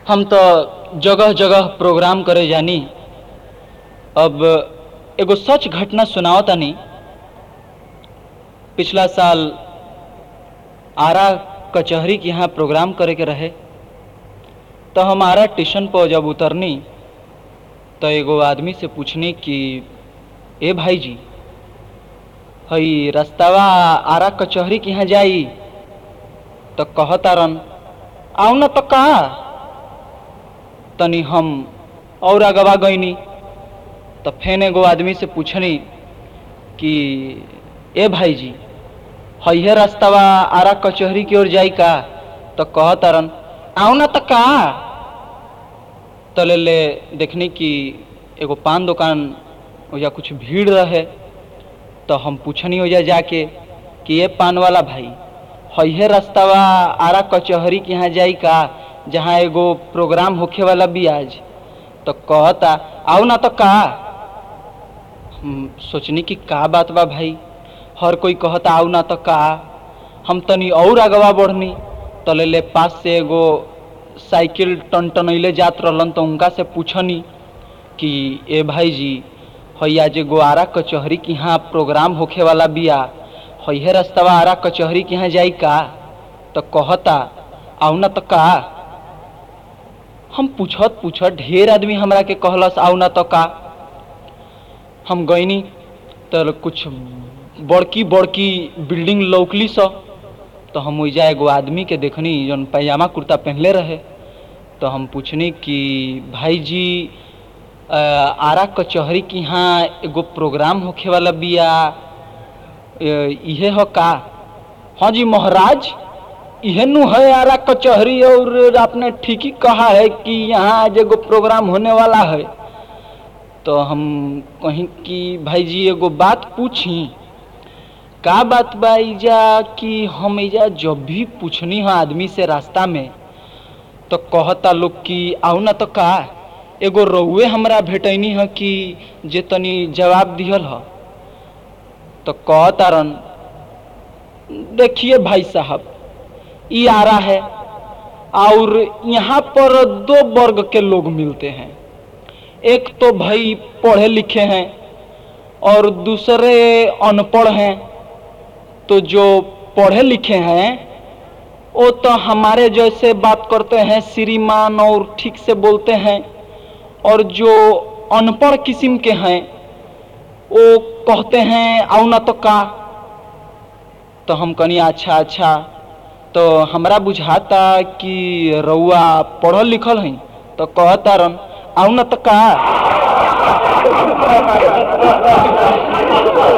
हम तो जगह जगह प्रोग्राम करे जानी अब एगो सच घटना सुनाओ तानी पिछला साल आरा कचहरी के यहाँ प्रोग्राम करे के रहे तो हम आरा स्टेशन पर जब उतरनी तो एगो आदमी से पूछनी कि ए भाई जी हई रास्तावा आरा कचहरी के यहाँ जाई तो कहतारन आऊ न तो कहा तनी हम और अगवा गईनी तो फेन एगो आदमी से पूछनी कि ए भाई जी हइहे रास्तावा आरा कचहरी की ओर जाई का तो कहतारन आऊ न तो कहा तो ले ले देखनी कि एगो पान दुकान ओजा कुछ भीड़ रहे तो हम पूछनी ओजा जाके कि ये पान वाला भाई हइहे रास्तावा आरा कचहरी के यहाँ जाई का जहाँ एगो प्रोग्राम होखे वाला भी आज तो कहता आओ ना तो का हम सोचनी कि का बात बा भाई हर कोई कहता आओ ना तो का हम तनी और अगवा बढ़नी तो ले ले पास से एगो साइकिल टन टनैले जात रहलन तो उनका से पूछनी कि ए भाई जी हैया जे गो आरा कचहरी के यहाँ प्रोग्राम होखे वाला बिया हइहे रास्तावा आरा कचहरी के यहाँ जाई का तो कहता आऊ ना तो का हम पूछत पूछत ढेर आदमी हमरा के कहलस आऊ ना तो का हम गईनी तो कुछ बड़की बड़की बिल्डिंग लौकली स तो हम ओइजा एगो आदमी के देखनी जौन पैजामा कुर्ता पहनले रहे तो हम पूछनी कि भाई जी अ, आरा कचहरी के यहाँ एगो प्रोग्राम होखे वाला बिया अ, इहे हो का हाँ जी महाराज इहे नु है आरा कचहरी और आपने ठीक ही कहा है कि यहाँ आज एगो प्रोग्राम होने वाला है तो हम कहीं कि भाई जी एगो बात पूछी का बात बा इजा कि हम इजा जब भी पूछनी हो आदमी से रास्ता में तो कहता लोग कि आऊ ना तो का एगो रउए हमरा भेटैनी है कि जे तनी जवाब दिहल ह तो कहतारन देखिए भाई साहब ई आरा है और यहाँ पर दो वर्ग के लोग मिलते हैं एक तो भाई पढ़े लिखे हैं और दूसरे अनपढ़ हैं तो जो पढ़े लिखे हैं वो तो हमारे जैसे बात करते हैं श्रीमान और ठीक से बोलते हैं और जो अनपढ़ किस्म के हैं वो कहते हैं आओ ना तो का तो हम कनी अच्छा अच्छा तो हमरा बुझाता कि रउआ पढ़ल लिखल हैं तो कहता रन आओ ना तो का